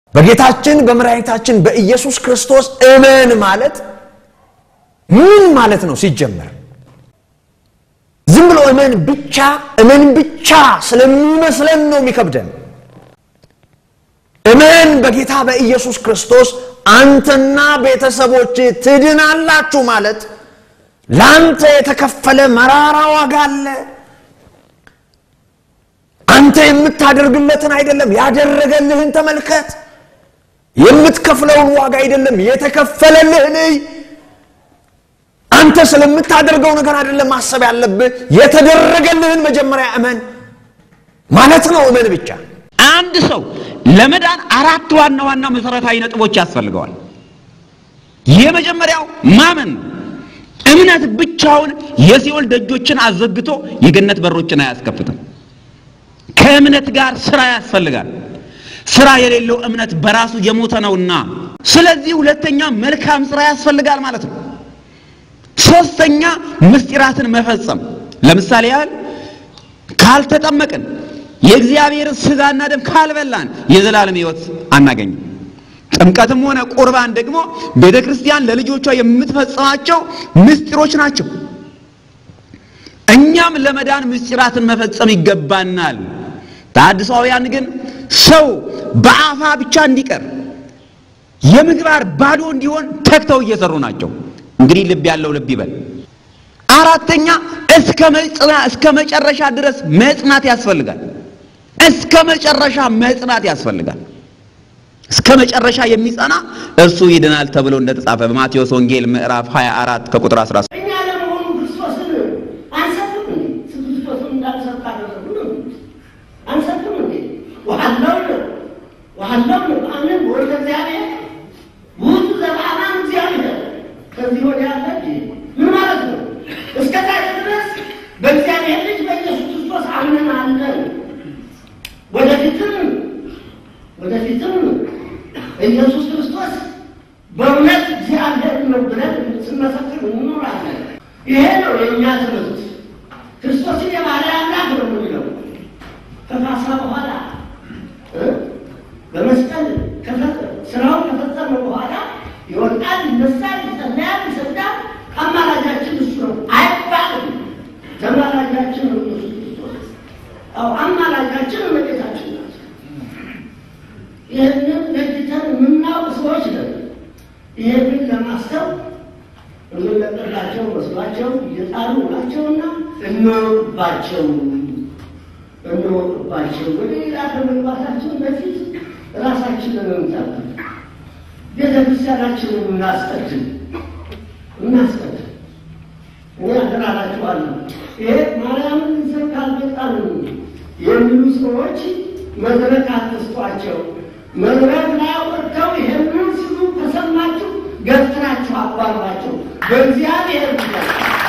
በጌታችን በመድኃኒታችን በኢየሱስ ክርስቶስ እመን ማለት ምን ማለት ነው ሲጀመር? ዝም ብሎ እመን ብቻ እመን ብቻ ስለሚመስለን ነው የሚከብደን። እመን በጌታ በኢየሱስ ክርስቶስ አንተና ቤተሰቦች ትድናላችሁ ማለት ለአንተ የተከፈለ መራራ ዋጋ አለ። አንተ የምታደርግለትን አይደለም ያደረገልህን ተመልከት። የምትከፍለውን ዋጋ አይደለም የተከፈለልህን እይ። አንተ ስለምታደርገው ነገር አይደለም ማሰብ ያለብህ፣ የተደረገልህን መጀመሪያ እመን ማለት ነው። እመን ብቻ። አንድ ሰው ለመዳን አራት ዋና ዋና መሰረታዊ ነጥቦች ያስፈልገዋል። የመጀመሪያው ማመን ነው። እምነት ብቻውን የሲኦል ደጆችን አዘግቶ የገነት በሮችን አያስከፍትም። ከእምነት ጋር ስራ ያስፈልጋል። ስራ የሌለው እምነት በራሱ የሞተ ነውና፣ ስለዚህ ሁለተኛ መልካም ስራ ያስፈልጋል ማለት ነው። ሶስተኛ ምስጢራትን መፈጸም። ለምሳሌ ያህል ካልተጠመቅን የእግዚአብሔርን ስጋና ደም ካልበላን የዘላለም ሕይወት አናገኝም። ጥምቀትም ሆነ ቁርባን ደግሞ ቤተ ክርስቲያን ለልጆቿ የምትፈጽማቸው ምስጢሮች ናቸው። እኛም ለመዳን ምስጢራትን መፈጸም ይገባናል። ተሐድሳውያን ግን ሰው በአፋ ብቻ እንዲቀር የምግባር ባዶ እንዲሆን ተግተው እየሰሩ ናቸው። እንግዲህ ልብ ያለው ልብ ይበል። አራተኛ እስከ መጽና እስከ መጨረሻ ድረስ መጽናት ያስፈልጋል። እስከ መጨረሻ መጽናት ያስፈልጋል። እስከ መጨረሻ የሚጸና እርሱ ይድናል ተብሎ እንደተጻፈ በማቴዎስ ወንጌል ምዕራፍ 24 ከቁጥር 13 እኛ ለመሆኑ ክርስቶስን አንሰብክም እንዴ? ክርስቶስን እንዳልሰብክ አደረጉ ነው አንሰብክም እንዴ? ወሀለውነ ወሀለውነ በአምን ወልደ እግዚአብሔር ውእቱ ዘበአማን እግዚአብሔር ከዚህ ወዲያ ያለ እንዴ? ምን ማለት ነው? እስከ ዛሬ ድረስ በእግዚአብሔር ልጅ በኢየሱስ ክርስቶስ አምነን አለን። ወደፊትም ወደፊትም ኢየሱስ ክርስቶስ በእውነት እግዚአብሔር ነው ብለን ስንመሰክር እንኖራለን። ይሄ ነው የእኛ ትምህርት። ክርስቶስን የባህርይ አምላክ ነው የምንለው ከፋሳ በኋላ እ በመስቀል ከፈ- ስራውን ከፈጸመ በኋላ ይወጣል፣ ይነሳል፣ ይጸለያል፣ ይሰግዳል። አማላጃችን እሱ ነው አይባልም። ተማላጃችን ነው ኢየሱስ ክርስቶስ። አዎ አማላጃችን እመቤታችን ናት። ይህንን ለይተን የምናውቅ ሰዎች ነን። ይህንን ለማሰብ የምንለቅላቸው መስሏቸው እየጣሉ ናቸውና እንወቅባቸው እንወቅባቸው። ወደ ሌላ ከመግባታችን በፊት ራሳችንን እንጠብቅ። ቤተ ክርስቲያናችንን እናስቀድም እናስቀድም። እኔ አደራላችኋለሁ። ይሄ ማርያምን ይዘን ካልመጣንም የሚሉ ሰዎች መድረክ አትስጧቸው። መድረክ ላይ ወጥተው ይህንን ሲሉ ከሰማችሁ ገፍትራችሁ አባሯቸው። በእግዚአብሔር ጉዳይ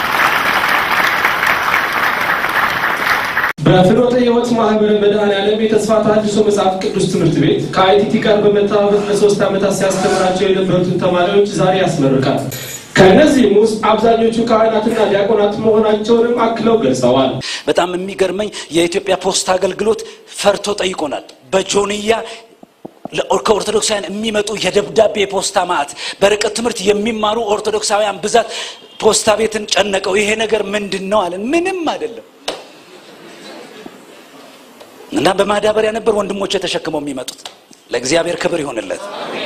በፍኖተ ሕይወት ማህበር መድኃኔዓለም የተስፋ ተሐድሶ መጽሐፍ ቅዱስ ትምህርት ቤት ከአይቲቲ ጋር በመተባበር ለሶስት ዓመታት ሲያስተምራቸው የነበሩትን ተማሪዎች ዛሬ ያስመርቃል። ከእነዚህም ውስጥ አብዛኞቹ ካህናትና ዲያቆናት መሆናቸውንም አክለው ገልጸዋል። በጣም የሚገርመኝ የኢትዮጵያ ፖስታ አገልግሎት ፈርቶ ጠይቆናል። በጆንያ ለኦር- ከኦርቶዶክሳውያን የሚመጡ የደብዳቤ ፖስታ ማዕት በርቀት ትምህርት የሚማሩ ኦርቶዶክሳውያን ብዛት ፖስታ ቤትን ጨነቀው። ይሄ ነገር ምንድን ነው አለን። ምንም አይደለም እና በማዳበሪያ ነበር ወንድሞች ተሸክመው የሚመጡት። ለእግዚአብሔር ክብር ይሆንለት።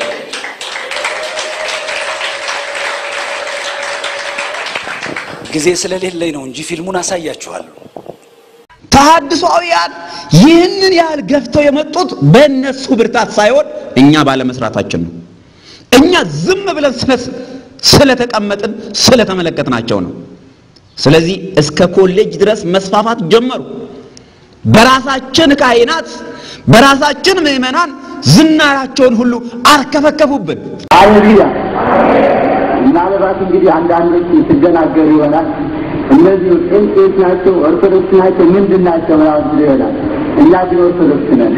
ጊዜ ስለሌለኝ ነው እንጂ ፊልሙን አሳያችኋለሁ። ተሐድሶአውያን ይህንን ያህል ገፍተው የመጡት በእነሱ ብርታት ሳይሆን እኛ ባለመስራታችን ነው። እኛ ዝም ብለን ስለ- ስለተቀመጥን ስለተመለከትናቸው ነው። ስለዚህ እስከ ኮሌጅ ድረስ መስፋፋት ጀመሩ። በራሳችን ካህናት፣ በራሳችን ምዕመናን ዝናራቸውን ሁሉ አርከፈከፉብን። ሃሌሉያ። ምናልባት እንግዲህ አንዳንዶች ትደናገሩ ይሆናል። እነዚህ ጴንጤዎች ናቸው፣ ኦርቶዶክስ ናቸው፣ ምንድን ናቸው ምናምን ብሎ ይሆናል። እኛ ግን ኦርቶዶክስ ነን።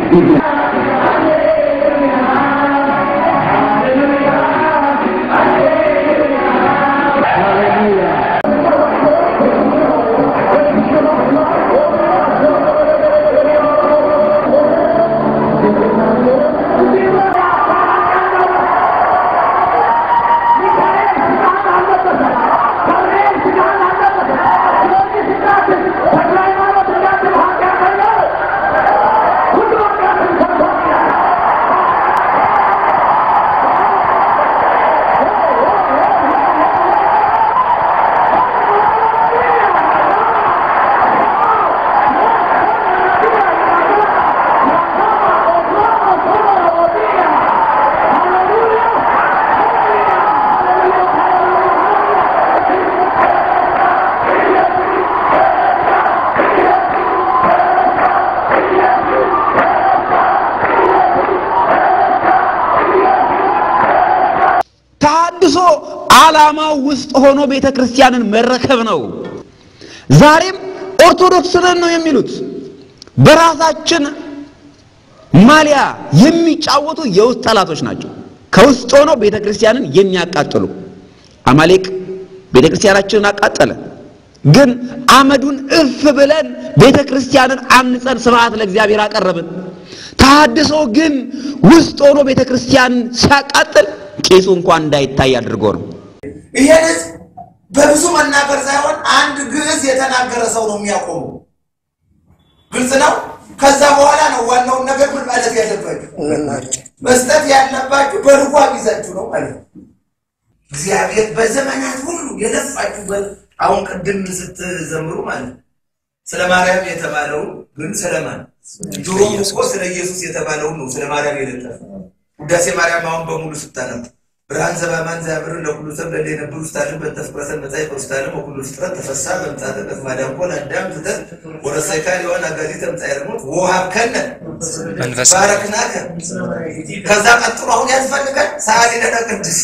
ተሐድሶ ዓላማው ውስጥ ሆኖ ቤተ ክርስቲያንን መረከብ ነው። ዛሬም ኦርቶዶክስ ነን ነው የሚሉት። በራሳችን ማሊያ የሚጫወቱ የውስጥ ጠላቶች ናቸው። ከውስጥ ሆነው ቤተ ክርስቲያንን የሚያቃጥሉ አማሌቅ ቤተ ክርስቲያናችንን አቃጠለ። ግን አመዱን እፍ ብለን ቤተ ክርስቲያንን አንጸን ስብሐት ለእግዚአብሔር አቀረብን። ተሐድሶ ግን ውስጥ ሆኖ ቤተ ክርስቲያንን ሲያቃጥል ቄሱ እንኳን እንዳይታይ አድርጎ ነው። ይሄን ህዝብ በብዙ መናገር ሳይሆን አንድ ግዕዝ የተናገረ ሰው ነው የሚያቆመው። ግልጽ ነው። ከዛ በኋላ ነው ዋናውን ነገር ምን ማለት ያለባችሁ መስጠት ያለባችሁ በልጓም ይዛችሁ ነው ማለት ነው። እግዚአብሔር በዘመናት ሁሉ የለፋችሁበት አሁን ቅድም ስትዘምሩ ማለት ነው ስለ ማርያም የተባለውን ግን ስለማን ድሮም እኮ ስለ ኢየሱስ የተባለውን ነው ስለ ማርያም የለጠፈ ውዳሴ ማርያም አሁን በሙሉ ስታነቡ ብርሃን ዘባማን ዘያብር ለኩሉ ሰብ ለለ የነብሩ ስታልን በተፍቅረሰን መጻይ በውስታለም ወኩሉ ፍጥረት ተፈሳ በምጻተ በማዳንኮን አዳም ፍጠር ወረሰይካ ሊሆን አጋዚ ተምጻይ ረሞት ወሀብከነ ባረክናከ ከዛ ቀጥሎ አሁን ያስፈልጋል ሰዓሊ ለነ ቅዱስ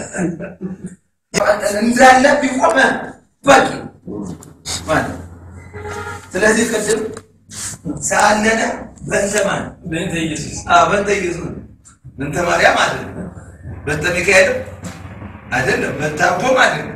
እንዳለ ቢቆመ በቂ ማለት ስለዚህ ቅድም ሰአለነ በእንተ ማን በእንተ ኢየሱስ በእንተ ኢየሱስ በእንተ ማርያም አይደለም በእንተ ሚካኤል አይደለም በእንተ አቦም አይደለም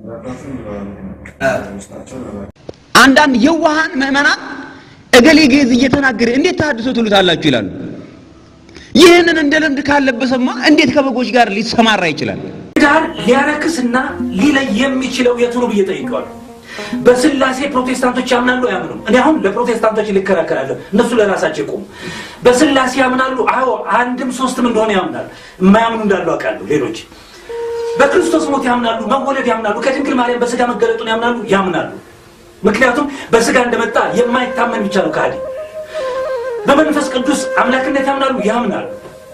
አንዳንድ የዋሃን ምዕመናን እገሌ ግዕዝ እየተናገረ እንዴት ተሐድሶ ትሉታላችሁ ይላሉ። ይህንን እንደ ልምድ ካለበሰማ እንዴት ከበጎች ጋር ሊሰማራ ይችላል? ዳር ሊያረክስና ሊለይ የሚችለው የቱ ነው ብዬ ጠይቀዋለሁ። በስላሴ ፕሮቴስታንቶች ያምናሉ አያምኑም? እኔ አሁን ለፕሮቴስታንቶች ልከራከራለሁ፣ እነሱ ለራሳቸው ይቆሙ። በስላሴ ያምናሉ? አዎ አንድም ሶስትም እንደሆነ ያምናሉ። የማያምኑ እንዳሉ አውቃለሁ። ሌሎች በክርስቶስ ሞት ያምናሉ፣ መወለድ ያምናሉ፣ ከድንግል ማርያም በስጋ መገለጡን ያምናሉ ያምናሉ። ምክንያቱም በስጋ እንደመጣ የማይታመን ብቻ ነው ከሃዲ። በመንፈስ ቅዱስ አምላክነት ያምናሉ ያምናሉ።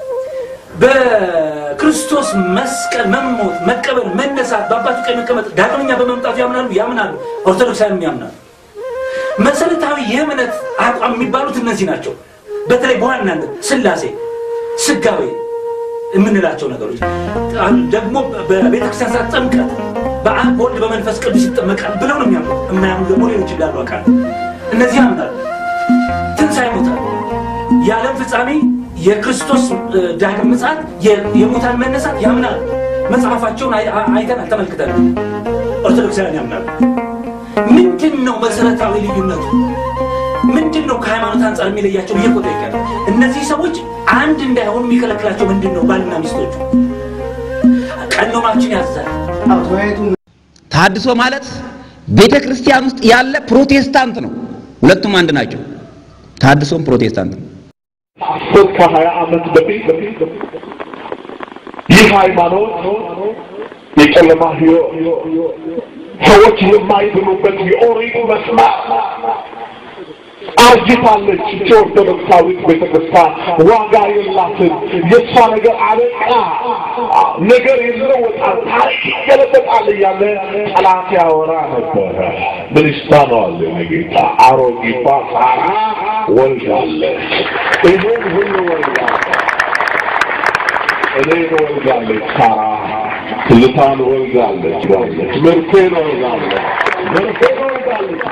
በክርስቶስ መስቀል መሞት፣ መቀበር፣ መነሳት፣ በአባቱ ቀኝ መቀመጥ፣ ዳግመኛ በመምጣቱ ያምናሉ ያምናሉ። ኦርቶዶክሳውያንም ያምናሉ። መሰረታዊ የእምነት አቋም የሚባሉት እነዚህ ናቸው። በተለይ በዋናነት ስላሴ፣ ስጋዌ የምንላቸው ነገሮች ደግሞ በቤተክርስቲያን ስርዓት ጥምቀት በአብ በወልድ በመንፈስ ቅዱስ ይጠመቃል ብለው ነው የሚያምኑ። የማያምኑ ደግሞ ሌሎች እንዳሉ አውቃለሁ። እነዚህ ያምናሉ። ትንሣኤ ሙታን፣ የዓለም ፍጻሜ፣ የክርስቶስ ዳግም ምጽአት፣ የሙታን መነሳት ያምናሉ። መጽሐፋቸውን አይተናል፣ ተመልክተናል። ኦርቶዶክሳውያን ያምናሉ። ምንድን ነው መሰረታዊ ልዩነቱ? ምንድን ነው ከሃይማኖት አንጻር የሚለያቸው? ብዬ እኮ ጠይቄያለሁ። እነዚህ ሰዎች አንድ እንዳይሆኑ የሚከለክላቸው ምንድን ነው? ባልና ሚስቶቹ ቀኖናችን ያዛል። ተሐድሶ ማለት ቤተ ክርስቲያን ውስጥ ያለ ፕሮቴስታንት ነው። ሁለቱም አንድ ናቸው። ተሐድሶም ፕሮቴስታንት ነው። ሶስት ከሀያ ዓመት በፊት ይህ ሃይማኖት የጨለማ ህይወት ሰዎች የማይድኑበት የኦሪት መስመር አርጅታለች። እቺ ኦርቶዶክሳዊት ቤተክርስቲያን ዋጋ የላትም። የእሷ ነገር አበቃ፣ ነገር ይለወጣል፣ ታሪክ ይገለበጣል እያለ ጠላት ያወራ ነበረ። ምን ይሳነዋል? ጌታ አሮጊቷ ሳራ ወልዳለች። ይህን ሁሉ ወልዳለች። እኔን ወልዳለች ሳራ ትልታን ወልዳለች ዋለች ምርቴን ወልዳለች ምርቴን ወልዳለች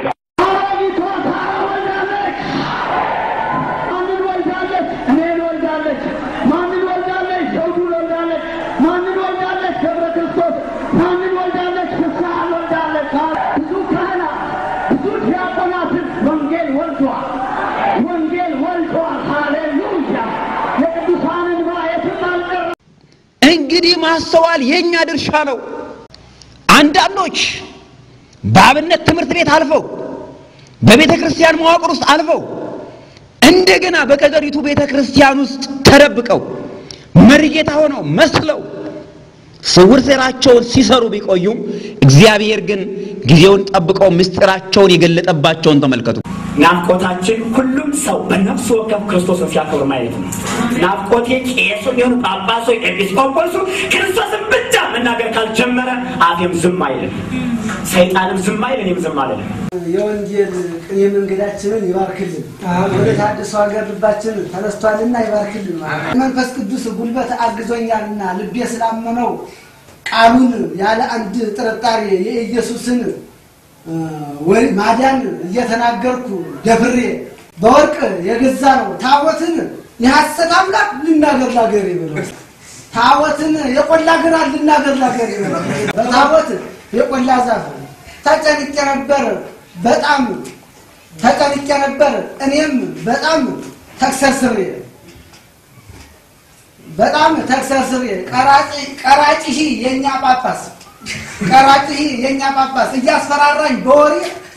እንግዲህ ማስተዋል የኛ ድርሻ ነው። አንዳንዶች በአብነት ትምህርት ቤት አልፈው በቤተ ክርስቲያን መዋቅር ውስጥ አልፈው እንደገና በቀጠሪቱ ቤተ ክርስቲያን ውስጥ ተደብቀው መሪጌታ ሆነው መስለው ስውር ሴራቸውን ሲሰሩ ቢቆዩም እግዚአብሔር ግን ጊዜውን ጠብቀው ምስጢራቸውን የገለጠባቸውን ተመልከቱ። ናፍቆታችን ሁሉም ሰው በነፍሱ ወከፍ ክርስቶስን ሲያከብር ማየት ነው። ናፍቆቴ ቄሱ ቢሆን ጳጳሱ፣ ኤጲስቆጶሱ ክርስቶስን ብቻ መናገር ካልጀመረ አፌም ዝም አይልም፣ ሰይጣንም ዝም አይል፣ እኔም ዝም አልልም። የወንጌል ቅኔ መንገዳችንን ይባርክልን። ወደ ታድሶ ሀገር ልባችን ተነስቷልና ይባርክልን። መንፈስ ቅዱስ ጉልበት አግዞኛልና ልቤ ስላመነው ቃሉን ያለ አንድ ጥርጣሬ የኢየሱስን እ፣ ወይ ማዳን እየተናገርኩ ደፍሬ በወርቅ የገዛ ነው ታቦትን የሐሰት አምላክ ልናገር ላገር ይበለው ታቦትን የቆላ ግራር ልናገር ላገር ይበለው በታቦት የቆላ ዛፍ ተጨንቄ ነበር በጣም ተጨንቄ ነበር እኔም በጣም ተክሰስሬ በጣም ተክሰስሬ ቀራጭ ቀራጭ ሺ የኛ ጳጳስ ቀራጭ ሺ የኛ ጳጳስ እያስፈራራኝ በወሬ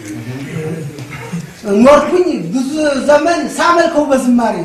ኖርኩኝ ብዙ ዘመን ሳመልከው በዝማሬ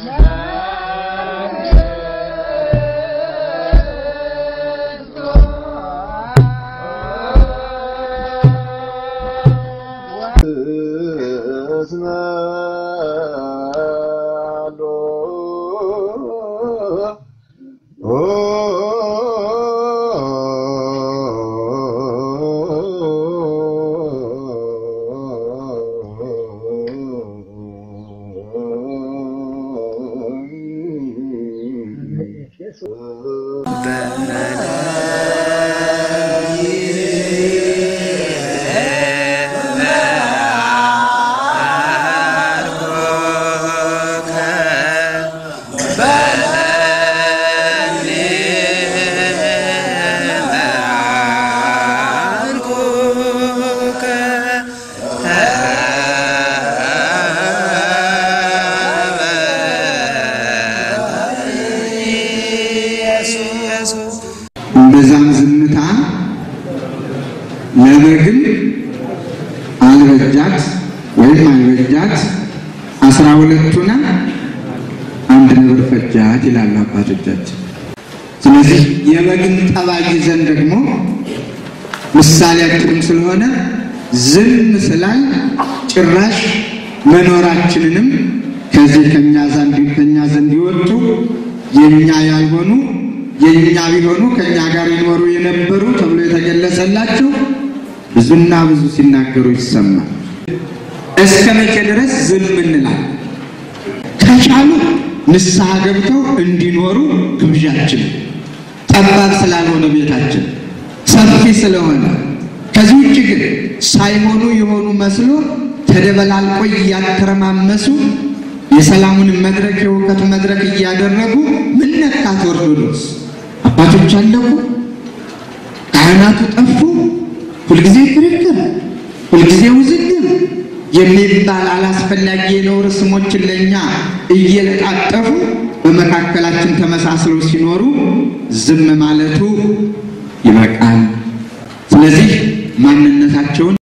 በዛም ዝምታ ለበግም አልበጃት ወይም አልበጃት አስራ ሁለቱና አንድ ነብር ፈጃት ይላሉ አባቶቻችን። ስለዚህ የበግን ጠባይ ይዘን ደግሞ ምሳሌያችንም ስለሆነ ዝም ስላል ጭራሽ መኖራችንንም ከዚህ ከኛ ዘንድ ከኛ ዘንድ ይወጡ የኛ ያልሆኑ የኛ ቢሆኑ ከኛ ጋር ይኖሩ የነበሩ ተብሎ የተገለጸላቸው ብዙና ብዙ ሲናገሩ ይሰማል። እስከ መቼ ድረስ ዝም እንላል? ከቻሉ ንስሐ ገብተው እንዲኖሩ ግብዣችን ጠባብ ስላልሆነ ቤታችን ሰፊ ስለሆነ ከዚህ ውጭ ግን ሳይሆኑ የሆኑ መስሎ ተደበላልቆ እያተረማመሱ የሰላሙን መድረክ የእውቀት መድረክ እያደረጉ ምን ነካት ኦርቶዶክስ? አባቶች አለቁ፣ ካህናቱ ጠፉ፣ ሁልጊዜ ክርክር፣ ሁልጊዜ ውዝግብ የሚባል አላስፈላጊ የነውር ስሞችን ለእኛ እየለጣጠፉ በመካከላችን ተመሳስለው ሲኖሩ ዝም ማለቱ ይበቃል። ስለዚህ ማንነታቸውን